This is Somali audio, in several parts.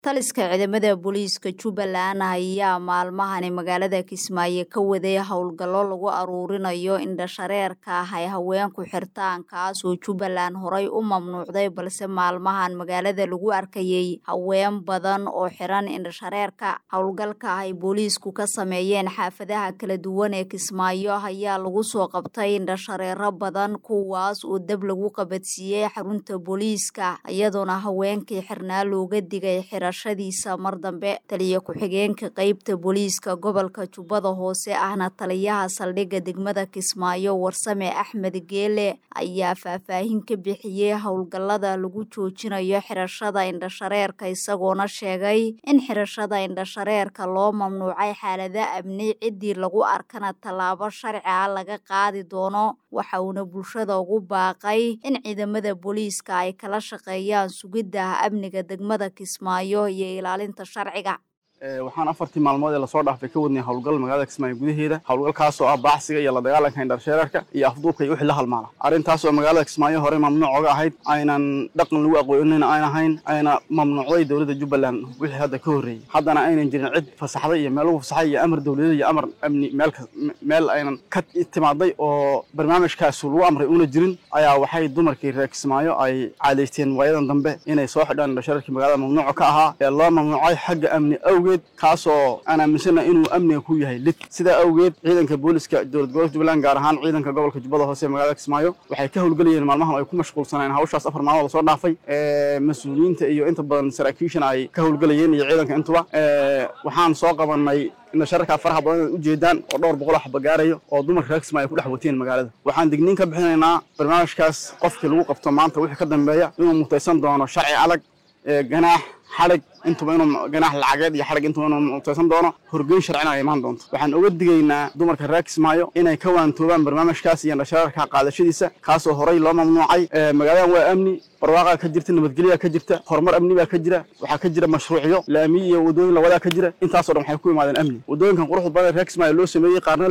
taliska ciidamada booliiska jubbaland ayaa maalmahani magaalada kismaayo ka waday howlgallo lagu aruurinayo indhashareerka ah ay haweenku xirtaan kaas oo jubbaland horay u mamnuucday balse maalmahan magaalada lagu arkayay haween badan oo xiran indhashareerka howlgalka ay booliisku ka sameeyeen xaafadaha kala duwan ee kismaayo ayaa lagu soo qabtay indhashareero badan kuwaas oo dab lagu qabadsiiyey xarunta booliiska iyadoona haweenkii xirnaa looga digay xirashadiisa mar dambe taliya ku-xigeenka qeybta booliiska gobolka jubbada hoose ahna taliyaha saldhigga degmada kismaayo warsame axmed geele ayaa faahfaahin ka bixiyey howlgallada lagu joojinayo xirashada indhashareerka isagoona sheegay in xirashada indhashareerka loo mamnuucay xaalada amni ciddii lagu arkana tallaabo sharci ah laga qaadi doono waxa uuna bulshada ugu baaqay in ciidamada booliiska ay kala shaqeeyaan sugidda amniga degmada kismaayo iyo ilaalinta sharciga waxaan afartii maalmood ee lasoo dhaafay ka wadnay howlgal magaalada kismaayo gudaheeda howlgalkaasoo ah baacsiga iyo la dagaalanka indhashareerka iyo afduubka iyo wixii la halmaala arrintaasoo magaalada kismaayo horey mamnuuc oga ahayd aynan dhaqan lagu aqoonina ayn ahayn ayna mamnuucday dowladda jubbaland wixii hadda ka horreeyey haddana aynan jirin cid fasaxday iyo meel lagu fasaxay iyo amar dowladeed iyo amar amni meel meel aynan ka timaaday oo barnaamijkaas lagu amray una jirin ayaa waxay dumarkii reer kismaayo ay caadaysteen waayadan dambe inay soo xidhaan indhashareerkii magaalada mamnuuca ka ahaa ee loo mamnuucay xagga amni awgeed kaasoo aan aaminsana inuu amniga ku yahay lid sidaa awgeed ciidanka booliska dowlad gobolka jubbaland gaar ahaan ciidanka gobolka jubbada hoose ee magaalada kismaayo waxay ka howlgelayeen maalmahan ay ku mashquulsaneen hawshaas afar maalmood lasoo dhaafay mas-uuliyiinta iyo inta badan saraakiishana ay ka howlgelayeen iyo ciidanka intuba waxaan soo qabanay indhashareerkaa faraha badan inaad ujeedaan oo dhowr boqol xaba gaarayo oo dumarka reer kismaayo ay ku dhex wateen magaalada waxaan digniin ka bixinaynaa barnaamijkaas qofkii lagu qabto maanta wixii ka dambeeya inuu mutaysan doono sharci adag ganaax xadhig intuba inuu ganaax lacageed iyo xadhig intuba inuu mutaysan doono horgeyn sharcina ay imaan doonto waxaan uga digaynaa dumarka reer kismaayo inay ka waantoobaan barnaamijkaas iyo indhashareerka qaadashadiisa kaasoo horay loo mamnuucay magaaladan waa amni barwaaqaa ka jirta nabadgelyaa ka jirta horumar amni baa ka jira waxaa ka jira mashruucyo laamiyi iyo wadooyin lawadaa ka jira intaasoo dhan waxay ku imaadeen amni wadooyinkan quruxda badan reer kismaayo loo sameeyey qaarna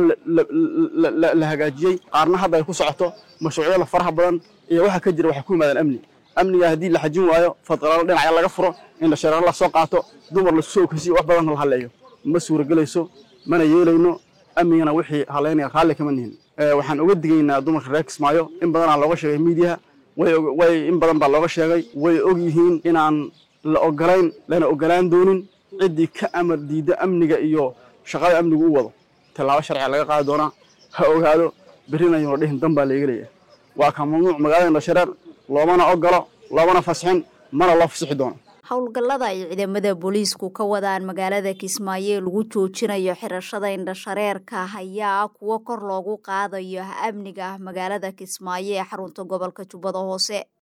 la hagaajiyey qaarna hadda ay ku socoto mashruucyada faraha badan iyo waxa ka jira waxay ku imaadeen amni amniga haddii la xajin waayo fadqalaalo dhinacya laga furo indhashareero la soo qaato dumar laisku soo okeysiyo wax badan la haleeyo ma suuragelayso mana yeelayno amnigana wixii haleynaya raalli kama nihin waxaan uga digaynaa dumarka reer kismaayo in badanaa looga sheegay miidiyaha way in badan baa looga sheegay way og yihiin inaan la ogolayn lana ogolaan doonin ciddii ka amar diidda amniga iyo shaqada amnigu u wado tallaabo sharciga laga qaadi doonaa ha ogaado berrina ayuuna dhihin dan baa layga leeyahay waa ka mamnuuc magaalada indhashareer loomana ogolo loomana fasixin mana loo fasixi doono howlgallada ay ciidamada booliisku ka wadaan magaalada kismaayo ee lagu joojinayo xirashada indhashareerka ayaa kuwo kor loogu qaadayo amniga magaalada kismaayo ee xarunta gobolka jubbada hoose